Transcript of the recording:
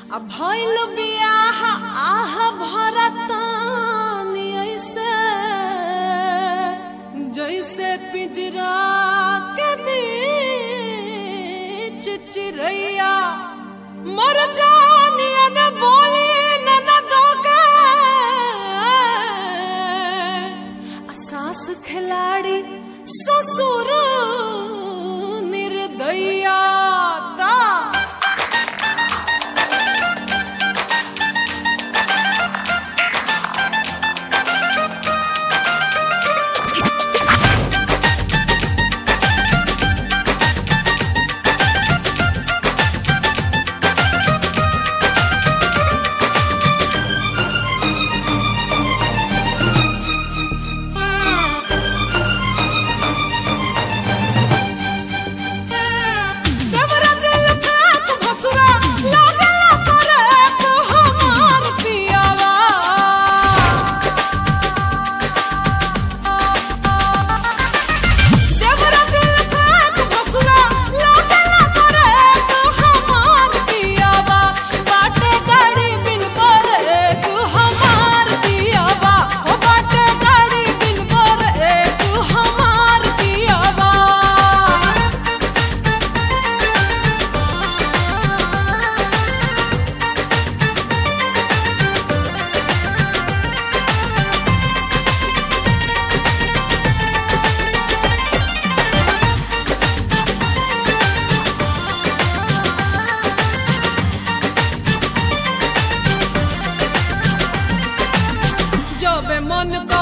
आ भइल बियाह आह भरतानी ऐसे जैसे पिंजरा के बीच चिरैया मर जानिया न बोली न न दोगे सास खिलाड़ी ससुर निर्दया ता देवरा दिल खात भसुरा लागला करे तो हमार पियावा देवरा दिल खात भसुरा लागला करे तो हमार पियावा बाटे गाड़ी बिन करे तू हमार पियावा ओ बाटे गाड़ी बिन करे तू हमार पियावा जब मन